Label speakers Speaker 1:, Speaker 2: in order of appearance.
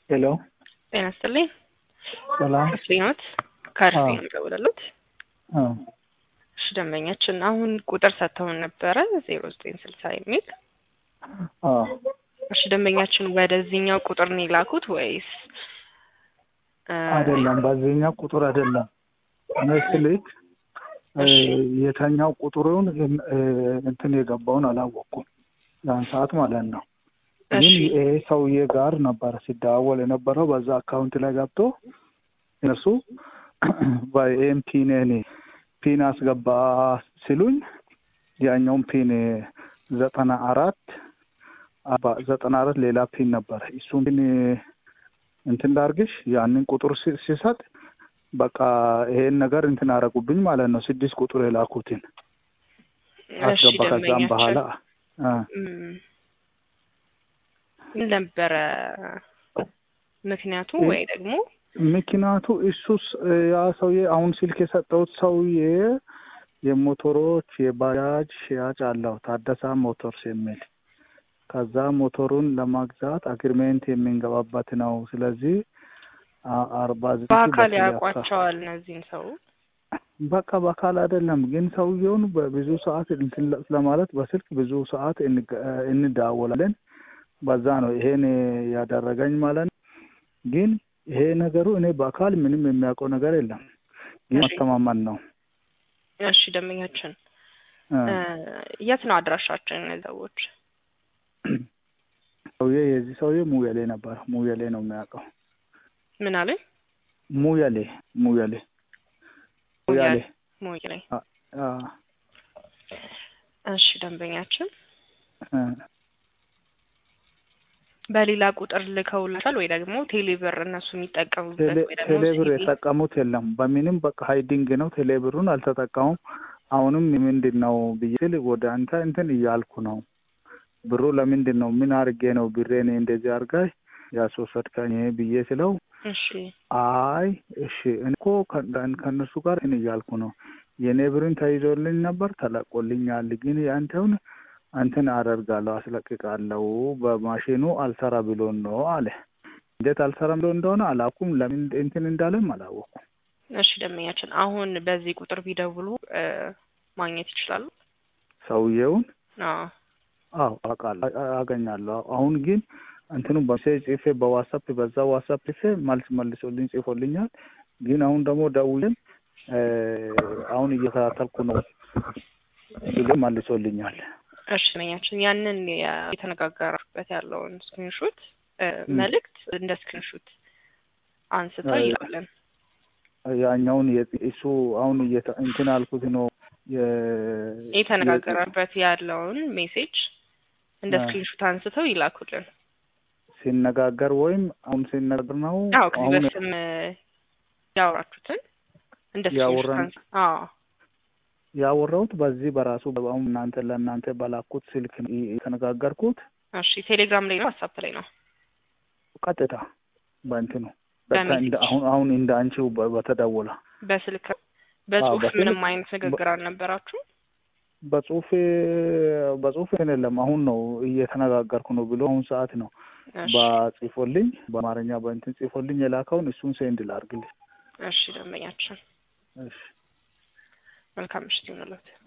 Speaker 1: ሄሎ
Speaker 2: ጤና ይስጥልኝ።
Speaker 1: ሰላም።
Speaker 2: ከፍሬኖት ከአርሲ
Speaker 1: አዎ።
Speaker 2: ነው የምደውልልዎት።
Speaker 1: አዎ
Speaker 2: እሺ ደንበኛችን አሁን ቁጥር ሰጥተውን ነበረ ዜሮ ዘጠኝ ስልሳ የሚል
Speaker 1: አዎ
Speaker 2: እሺ ደንበኛችን ወደዚህኛው ቁጥር ነው የላኩት ወይስ እ፣
Speaker 1: አይደለም፣ በዚህኛው ቁጥር አይደለም። እኔ ስልክ እ፣
Speaker 2: እሺ።
Speaker 1: የተኛው ቁጥሩን እም- እ፣ እንትን የገባውን አላወቅኩም ያን ሰዓት ማለት ነው። ግን
Speaker 2: እሺ
Speaker 1: ይሄ ሰውዬ ጋር ነበረ ሲደዋወል የነበረው በዛ አካውንት ላይ ገብቶ እነሱ በኤም ፒን እኔ ፒን አስገባ ሲሉኝ ያኛውን ፒን ዘጠና አራት አባ- ዘጠና አራት ሌላ ፒን ነበረ እሱን ፒን እንትን ላርግሽ ያንን ቁጥር ሲ- ሲሰጥ በቃ ይሄን ነገር እንትን አረጉብኝ ማለት ነው። ስድስት ቁጥር የላኩትን
Speaker 2: እሺ
Speaker 1: አስገባ። ከዛም
Speaker 2: ደንበኛችን
Speaker 1: በኋላ አ፣
Speaker 2: እም፣ ምን ነበረ ምክንያቱ
Speaker 1: እ-
Speaker 2: ወይ ደግሞ
Speaker 1: ምክንያቱ እሱስ ያ ሰውዬ አሁን ስልክ የሰጠሁት ሰውዬ የሞተሮች የባጃጅ ሽያጭ አለው ታደሳ ሞተርስ የሚል ከዛ ሞተሩን ለማግዛት አግሪሜንት የምንገባበት ነው። ስለዚህ አ- አርባ ዘጠኝ
Speaker 2: በአካል
Speaker 1: በስልክ
Speaker 2: ያውቋቸዋል እነዚህን ሰው
Speaker 1: በቃ በአካል አይደለም ግን ሰውየውን በብዙ ሰዓት እንትን ለ- ለማለት በስልክ ብዙ ሰዓት እንገ- እንደዋወላለን። በዛ ነው ይሄን ያደረገኝ ማለት ነው። ግን ይሄ ነገሩ እኔ በአካል ምንም የሚያውቀው ነገር የለም። ግን
Speaker 2: እሺ።
Speaker 1: ማስተማመን ነው።
Speaker 2: እሺ ደንበኛችን
Speaker 1: እ፣
Speaker 2: እ፣ የት ነው አድራሻቸው እነዚህ ሰዎች
Speaker 1: ሰውዬ የዚህ ሰውዬ ሙየሌ ነበር። ሙየሌ ነው የሚያውቀው።
Speaker 2: ምን አለኝ
Speaker 1: ሙየሌ ሙየሌ ሙያሌ
Speaker 2: ሞይ ላይ
Speaker 1: አ፣ አ፣
Speaker 2: እሺ ደንበኛችን
Speaker 1: እ፣
Speaker 2: በሌላ ቁጥር ልከውላታል ወይ ደግሞ ቴሌብር እነሱ የሚጠቀሙበት
Speaker 1: ቴሌ-
Speaker 2: ወይ ደግሞ
Speaker 1: ቴሌብር
Speaker 2: ሲቪ
Speaker 1: የጠቀሙት የለም። በምንም በቃ ሀይዲንግ ነው። ቴሌብሩን አልተጠቀሙም። አሁንም ምንድን ነው ብዬ ስል ወደ አንተ እንትን እያልኩ ነው። ብሩ ለምንድን ነው ምን አድርጌ ነው ብሬን እንደዚህ አድርጋሽ ያስወሰድከኝ ብዬ ስለው
Speaker 2: እሺ
Speaker 1: አይ እሺ እኔ እኮ ከ- ከእነሱ ጋር እኔ እያልኩ ነው የእኔ ብርን ተይዞልኝ ነበር ተለቆልኛል። ግን የአንተውን እንትን አደርጋለሁ አስለቅቃለሁ በማሽኑ አልሰራ ብሎን ነው አለ። እንዴት አልሰራ ብሎ እንደሆነ አላውኩም። ለምን እንትን እንዳለም አላወኩም።
Speaker 2: እሺ ደንበኛችን አሁን በዚህ ቁጥር ቢደውሉ እ፣ ማግኘት ይችላሉ
Speaker 1: ሰውዬውን
Speaker 2: አዎ
Speaker 1: አዎ አውቃለሁ አ- አገኛለሁ። አሁን ግን እንትኑ በሜሴጅ ጽፌ በዋትሳፕ በዛ ዋትሳፕ ጽፌ መልስ መልሶልኝ ጽፎልኛል። ግን አሁን ደግሞ ደውዬም እ፣ አሁን እየከታተልኩ ነው ብሎ መልሶልኛል።
Speaker 2: እሺ ደንበኛችን ያንን የ- የተነጋገራችሁበት ያለውን ስክሪንሾት
Speaker 1: ም።
Speaker 2: መልእክት እንደ ስክሪንሾት አንስተው
Speaker 1: አይ፣
Speaker 2: ይላለን
Speaker 1: ያኛውን የ- እሱ አሁን እየተ- እንትን አልኩት ነው የ-
Speaker 2: የተነጋገረበት ያለውን ሜሴጅ እንደ
Speaker 1: አ።
Speaker 2: ስክሪንሾት አንስተው ይላኩልን።
Speaker 1: ሲነጋገር ወይም አሁን ሲነጋገር ነው
Speaker 2: አዎ ከዚህ
Speaker 1: አሁን
Speaker 2: በፊትም እ፣ ያወራችሁትን እንደ ስክሪንሾት
Speaker 1: ያወራን
Speaker 2: አንስ አዎ
Speaker 1: ያወራሁት በዚህ በራሱ አሁን እናንተ ለእናንተ በላኩት ስልክ ነው የተነጋገርኩት።
Speaker 2: እሺ ቴሌግራም ላይ ነው ዋትሳፕ ላይ ነው
Speaker 1: ቀጥታ በእንትኑ ቀጥታ
Speaker 2: በሜሴጅ
Speaker 1: እንደ አሁን አሁን እንደ አንቺው በ- በተደወለ
Speaker 2: በስልክ በጽሁፍ
Speaker 1: በስልክ
Speaker 2: ምንም አይነት ንግግር አልነበራችሁ
Speaker 1: በጽሁፍ በጽሁፍ እንትን የለም። አሁን ነው እየተነጋገርኩ ነው ብሎ አሁን ሰዓት ነው
Speaker 2: እሺ
Speaker 1: በጽፎልኝ በአማርኛ በእንትን ጽፎልኝ የላከውን እሱን ሴንድ ላርግልኝ።
Speaker 2: እሺ ደንበኛችን
Speaker 1: እሺ
Speaker 2: መልካም ምሽት ይሁንልዎት